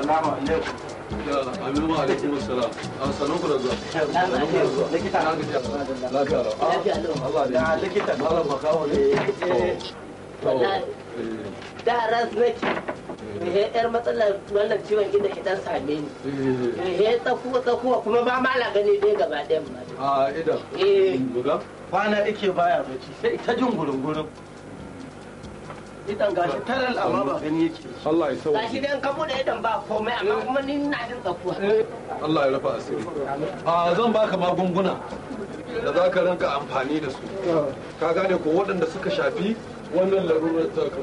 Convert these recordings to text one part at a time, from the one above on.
Salamu alaikum. Aminu wa alaikum salam. A sanin ku da zuwa. Sanin ku da zuwa. Likita. Na gajiya. Lafiya lau. Ah, Lafiya lau. Allah ne. Da likita. Malam makaho ne. Eh, To, Wallahi. eh, da ras nake he yar matsalar wannan ciwon gida ki dan same ni eh, he tsakuwa tsakuwa kuma ba ma na gani dai gaba ɗayan ma A idan. eh Buga. Kwana ike baya bacci sai ita jin gurungurun. Idan gashi taral amma ba gani yake. Allah ya sauke. gashi dai ka bude idan ba komai amma kuma ni ina jin tsakuwa Allah ya rufa asiri. A zan baka magunguna da za ka rinka amfani da su. Ka gane ko waɗanda suka shafi wannan larurar taka.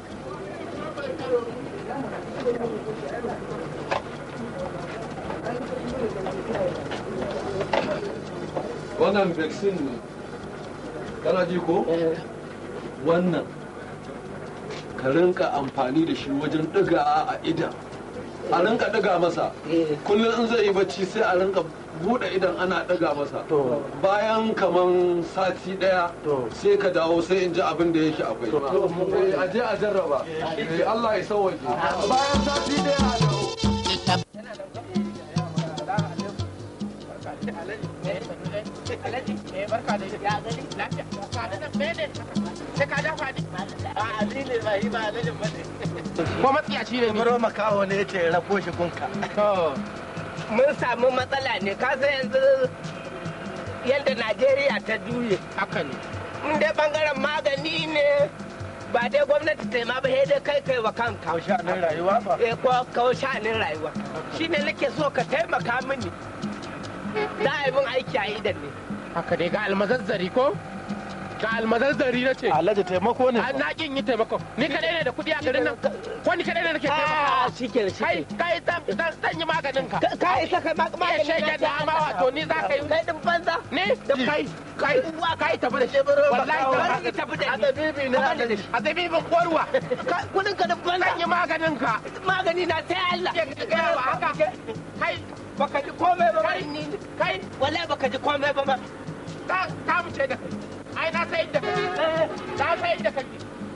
Wannan vaccine ne. Kana ji ko? Wannan ka rinka amfani da shi wajen ɗiga a idan. a rinka ɗiga masa Eh. kullum in zai yi bacci sai a rinka buɗe idan ana ɗiga masa To. bayan kaman sati ɗaya To. sai ka dawo sai in ji abin da yake akwai Eh, a je a jarraba Eh, Allah ya sauwaje bayan sati ɗaya a dawo ko matsiyaci ne ni Baro makaho ne yace rafo shi gunka. mun samu matsala ne ka san yanzu yadda najeriya ta juye haka ne in dai bangaren magani ne ba dai gwamnati ta yi ma ba sai dai kai kai wa kanka Kausha nan rayuwa ba. eh ko kawo sha'anin rayuwa shine nake so ka taimaka mini za a yi min aiki a idan ne haka dai ga almazazzari ko ga almazazzari na ce Alhaji taimako ne. an na kin yi taimako ni kadai ne da kuɗi a garin nan ko ni kadai ne nake ah taimakawa shike kai shike kai zan zan zan yi maganin ka ka isa kai ma iya magani shege da ama wato ni za ka yi kai din banza ne kai kai kai tafi da shi wallahi Wallahi tafi tafi da ni. azabibi ne azabibin kwarwa Ka- kudin ka din banza zan yi maganin ka magani na sai Allah gaya wa haka kai baka ji komai ba kai ni kai wallahi baka ji komai ba ma ka ka mu ce da kai ai na sai da kai na sai da kai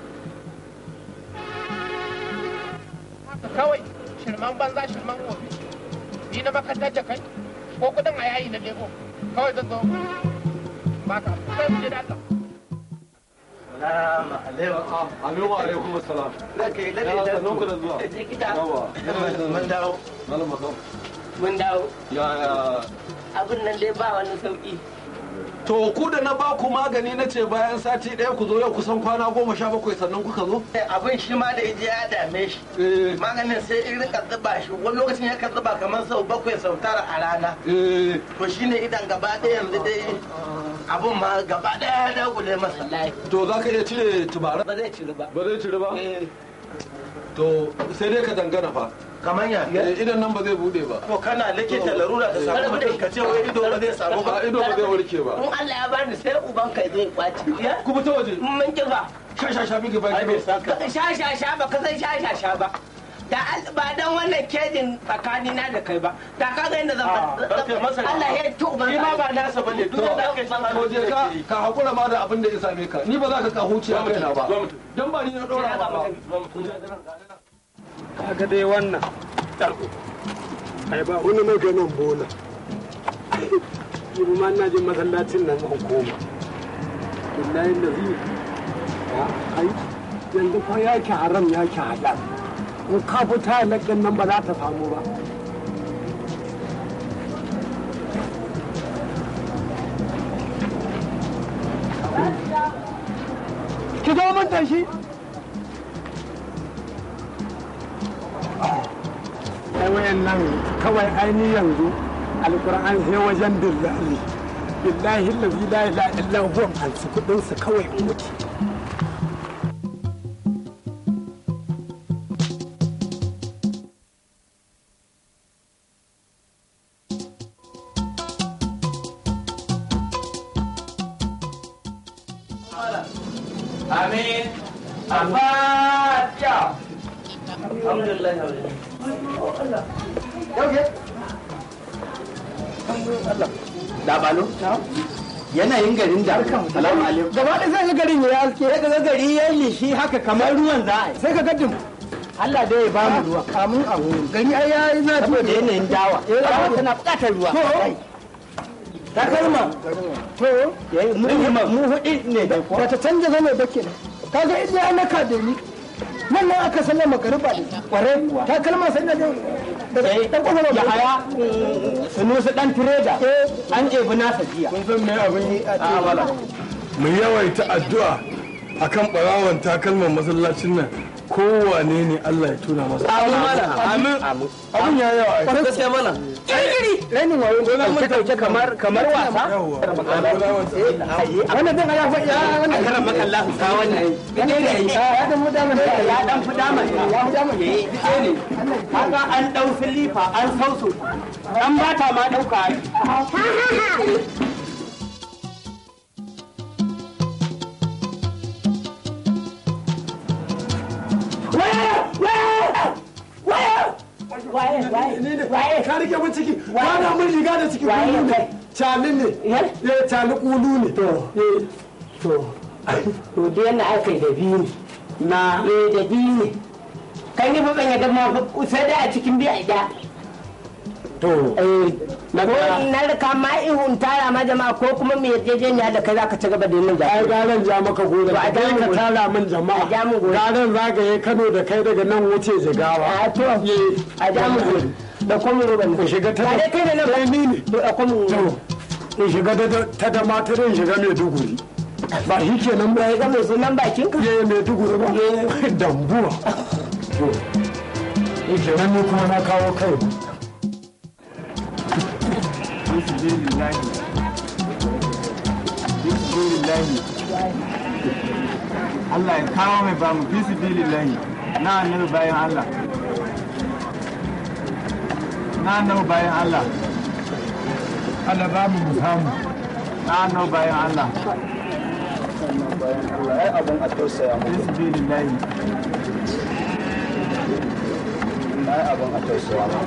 haka kawai shirman banza shirman wofi ni na makarantar da kai ko kudin a yayi na lego kawai zan zo ba ka kai mu je da Allah Salamu alaikum. Aminu wa alaikum salam Lake Ya sanin ku da zuwa likita yawa Mun dawo. malam makaho mun dawo ya ya abin nan dai ba wani sauki To ku da na ba ku magani na ce bayan sati ɗaya ku zo yau kusan kwana goma sha bakwai sannan kuka zo? Abin shi ma da ije ya dame shi. Eh, Maganin sai in rika zuba shi wani lokacin ya zuba kamar sau bakwai sau tara a rana. eh, To shine idan gaba ɗaya yanzu dai abin ma gaba ɗaya ya dagule masa. wallahi to za ka iya cire tubara? ba zai ciri ba Ba zai cire ba? eh To sai dai ka dangana fa. Kamar ya. Eh, Idan nan ba zai bude ba. To kana likita larura da samu mutum ka ce wai ido ba zai samu ba. A ido ba zai warke ba. in Allah ya bani sai uban kai zai kwaci ya Ku fita waje. mun kifa Sha sha sha miki Ai bai baki. saka. sha sha sha ba ka san sha sha sha ba da al- ba dan wannan kejin tsakani na da kai ba da ka ga inda zan Ah, karfe masa. Allah ya ci uban Shi ma ba nasa bane duk da aka san To je ka ka hakura ma da abin da ya same ka. Ni ba za ka ka huce a kaina ba. Dan ba ni na ɗora ba. kaga dai wannan ai ba wani maganin bola yi ma na je masallacin nan an koma billahi da zai ya ai yanzu fa yake haram yake halal in ka fita halakin nan ba za ta samu ba ki zo mun da shi ai wayan nan kawai aini yanzu alkur'an sai wajen dillali billahi allazi la ilaha illa huwa an su kudin su kawai in mutu Amin. Al-Fatiha. Alhamdulillah. Labalo? Yanayin garin da. Salamu alaikum. gaba da sai ga garin ya haske Sai ka ga gari ya lishi haka kamar ruwan za a yi. sai ka ga dim Allah dai ya ba mu ruwa kamun abu gani ai yayi na saboda yanayin dawa Eh, dawa dawa. tana buƙatar ruwa to takalma to mu mu hudu ne da ko ba ta canja zane ba kenan kaga idan ya naka da ni nan nan aka sallama magariba da kwarai kuwa ta kalma sai da sai dan kwakwalwa ya haya sunusu dan tireda an ebi nasa jiya kun san me abin yi a bala mu yawaita addu'a akan barawan takalman masallacin nan kowane ne Allah ya tuna masa amin mana amin abin ya yawa ai gaskiya mana kirkiri rainin wayo dauke dauke kamar kamar wasa yawa barawan wannan din ya fa ya wannan karan makalla ka wannan ne ne ya da mu da mun ya dan fi dama ya fi dama ne ne haka an dau silifa an sauso an bata ma dauka ka rike mun ciki wani mun riga da ciki kulu ne cali ne eh cali kulu ne to to to da yana aka yi da biyu ne na eh da biyu ne kai ne fa ban yadda ma sai da a cikin biya da to na na rika ma ihun tara ma jama'a ko kuma mai yarjejeniya da kai zaka ci gaba da yin ai jami'a garan ja maka gora To, a ja kai mu ka gora. tara min A jama'a ja mu gora. garan zagaye Kano da kai daga nan wuce jigawa a to a ja mu gudu da kuma ruban in shiga ta ba dai kai ne nan ba Eh, ni ne to da kuma to in shiga ta- ta da matarin shiga Maiduguri ba shi kenan ba ya ga mai sunan bakin ka ya Maiduguri ba dambuwa to shi kenan ni kuma na kawo kai Allah ya kawo mai ba mu fi su bilillahi na annabi bayan Allah na annabi bayan Allah Allah ba mu samu na annabi bayan Allah ai abin a tausaya mu fi su bilillahi ai abin a tausaya mu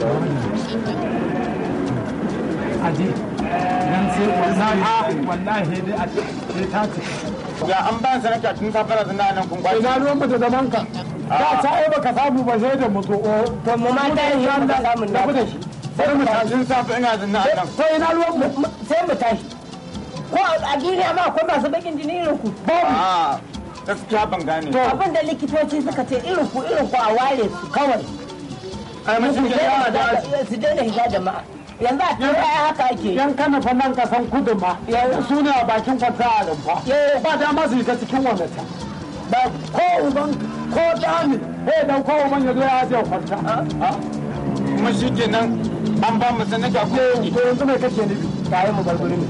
aje dan sai wallahi wallahi dai a sai ta ce ya an ba sanata tun safara zana nan kun kwashi ina ruwan mata da banka da ta ai baka samu ba sai da mutu o to mu ma ta yi shi da samun da na shi sai mu tashi tun safe ina zana a nan to ina ruwan mu sai mu tashi ko a duniya ma akwai masu bakin jini irin ku babu a gaskiya ban gane abin da likitoci suka ce irin ku irin ku a ware su kawai ai mun su shi yawa da daina su daina higa jama'a yanzu a turai ai haka ake yan kana fa nan kasan kudu ma su ne a bakin kwanta a rumfa ba dama su yi ta cikin wannata ba ko uban ko dami eh dan ko uban ya zo ya je kwanta kuma shi kenan an ba mu sanata ko to yanzu mai kake nufi tayi mu bar gurin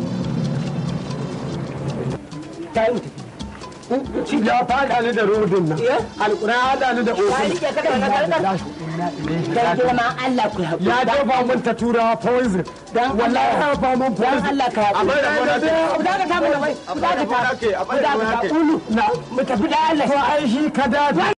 tayi mu tafi ya fada ni da rodin nan alƙura ya hada ni da ya ofin rike ka da wannan karkar dan girma Allah ku haƙuri ya jefa mun ta turawa poison Dan wallahi Allah. ya jefa mun dan poison Allah ka haƙuri bai da gona ce. ku daga ta mu da bai ku daga ta a bai da gona ce. ulu na mu tafi da Allah to ai shi ka dace